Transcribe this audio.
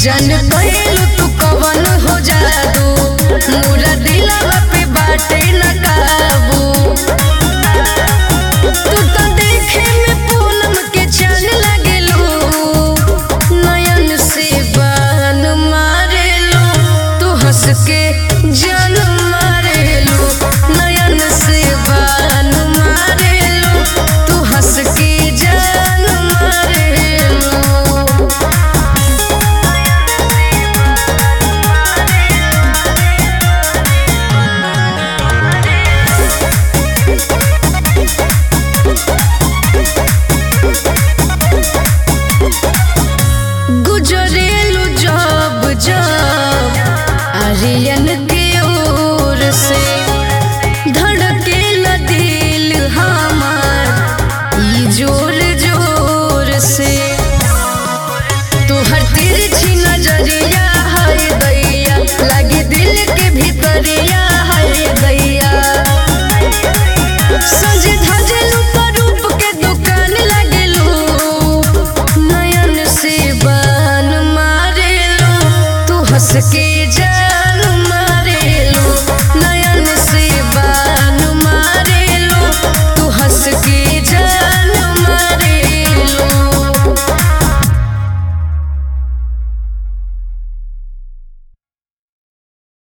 जन कइलू तू कवन हो जादू मोरा दिलवा पे बाटे न काबू तू तो देखे में पूनम के चांद लगेलू नयन से बान मारेलू तू हंस के जान मारेलू नयन से बान मारेलू तू हंस के जान मारेलू गुजरेलू जब जब आर्यन के ओर से धड़केला दिल हमार ई जोर जोर से तोहर तिरछी नजरिया है दैया लगे दिल के भीतरिया है दैया सजे धजलू रूप के दुकान लगेलू नयन से बान मारेलू तू हंस के